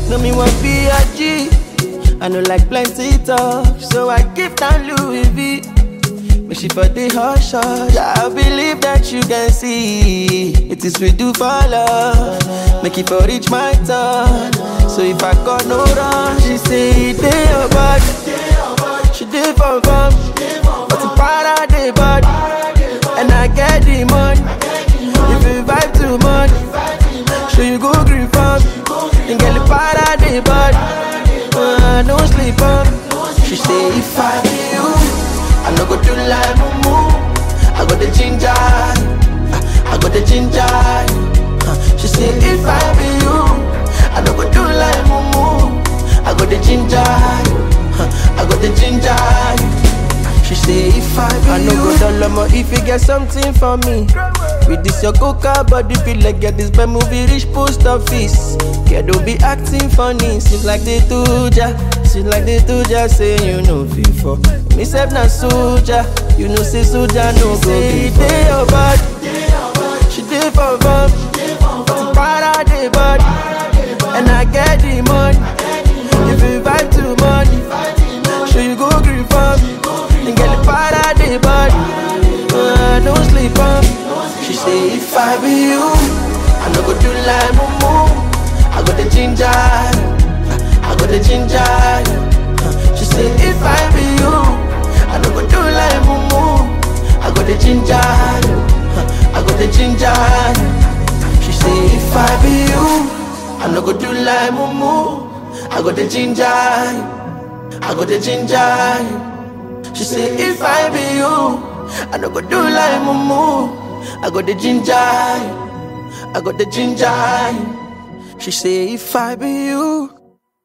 No me want be a G. I know like plenty talk, so I give down Louis V. Make she for the hush hush. I believe that you can see it is we do for love. Make it for reach my turn. So if I got no run, she say it dey your body. She did for fun, but the para dey body, and I get the money. If you vibe too much, so you go green farm, and get the para dey body. Uh, no sleep on. She say if I be you, I no go do like mumu. I got the ginger, I got the ginger. Uh, she say if I be you, I no go do like mumu. I got the ginger, I got the ginger. She say if I be I no go down low if you get something for me. With this your coca body feel like get this bad movie reach post office. Yeah, don't be acting funny. Seems like they do ya. Seems like they do ya. Say you know before. Me self na soldier. You know say soldier no go be Day your body. She did for fun. But para the body. And I get the money. If you vibe too money. Sure you go green farm. And get the para the body. Uh, don't sleep on. She say if I be you, I no go do like mumu. I got the ginger, I got the ginger. She say if I be you, I no go do like mumu. I got the ginger, I got the ginger. She say if I be you, I no go do like mumu. I got the ginger, I got the ginger. She say if I be you, I no go do like mumu. I got the ginger, I got the ginger. She say if I be you,